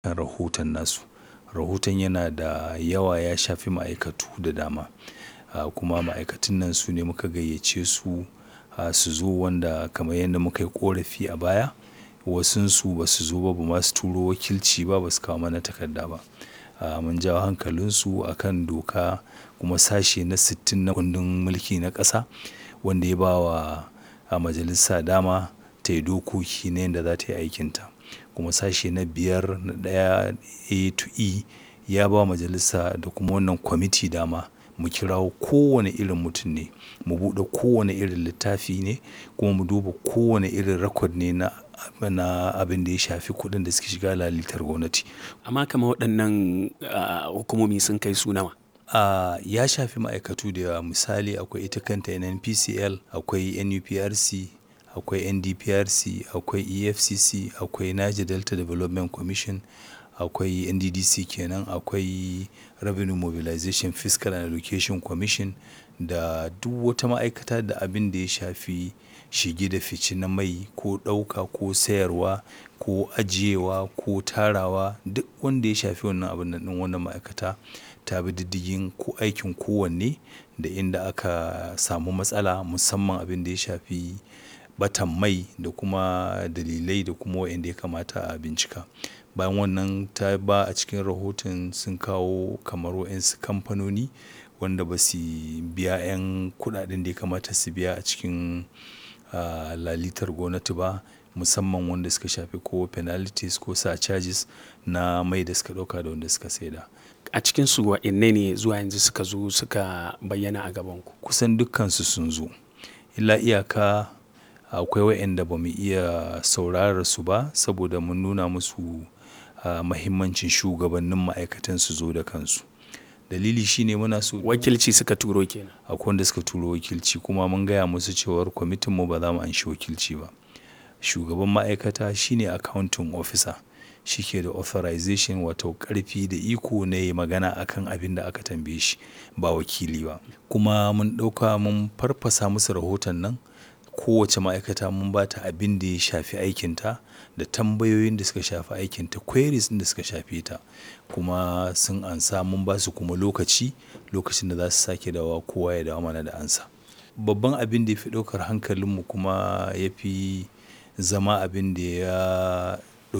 kan rahoton nasu. Rahoton yana da yawa ya shafi ma'aikatu da dama. Kuma ma'aikatun nan su ne muka gayyace su su zo wanda kamar yadda muka yi ƙorafi a baya wasunsu ba su zo ba, ba ma su turo wakilci ba, ba su kawo mana takarda ba. Mun jawo hankalinsu a kan doka kuma sashe na sittin na kundin mulki na ƙasa wanda ya ba wa majalisa dama ta yi dokoki na yanda za ta yi aikinta. Kuma sashe na biyar na ɗaya A to E ya ba wa majalisa da kuma wannan kwamiti dama mu kirawo kowane irin mutum ne, mu buɗe kowane irin littafi ne kuma mu duba kowane irin record ne na, na abin da ya shafi kuɗin da suke shiga lalitar gwamnati. Amma kamar waɗannan hukumomi sun kai su nawa? Ya shafi ma'aikatu da yawa. Misali akwai ita kanta NNPCL, akwai NUPRC, akwai NDPRC, akwai EFCC, akwai Niger Delta Development Commission, akwai NDDC kenan, akwai Revenue Mobilization Fiscal and Education Commission da duk wata ma'aikata da abin da ya shafi shige da fice na mai ko ɗauka ko sayarwa ko ajiyewa ko tarawa duk wanda ya shafi wannan abun nan ɗin wannan ma'aikata ta bi diddigin ko aikin kowanne da inda aka samu matsala musamman abin da ya shafi ɓatan mai da kuma dalilai da kuma wa'inda ya kamata a bincika. Bayan wannan ta ba a cikin rahoton sun kawo kamar wa'yansu kamfanoni wanda ba su biya 'yan kuɗaɗen da ya kamata su biya a cikin lalitar gwamnati ba musamman wanda suka shafi ko penalties ko surcharges na mai da suka ɗauka da wanda suka saida. A cikinsu wa'inne ne zuwa yanzu suka zo suka bayyana a gabanku? Kusan dukkansu sun zo. Illa iyaka akwai wa'inda ba mu iya saurarar su ba saboda mun nuna musu mahimmancin shugabannin ma'aikatan su zo da kansu. Dalili shine muna so Wakilci suka turo ke nan? Akwai wanda suka turo wakilci kuma mun gaya musu cewar kwamitinmu ba za mu anshi wakilci ba. Shugaban ma'aikata shine accounting officer. Shi ke da authorization wato ƙarfi da iko na yayi magana a kan abin da aka tambaye shi ba wakili ba. Kuma mun ɗauka mun farfasa musu rahoton nan. Kowace ma'aikata mun ba ta abin da ya shafi aikinta da tambayoyin da suka shafi aikinta, queries ɗin da suka shafe ta. Kuma sun amsa mun ba su kuma lokaci, lokacin da za su sake dawowa kowa ya dawo mana da amsa. Babban abin da ya fi ɗaukar hankalinmu kuma ya fi zama abin da ya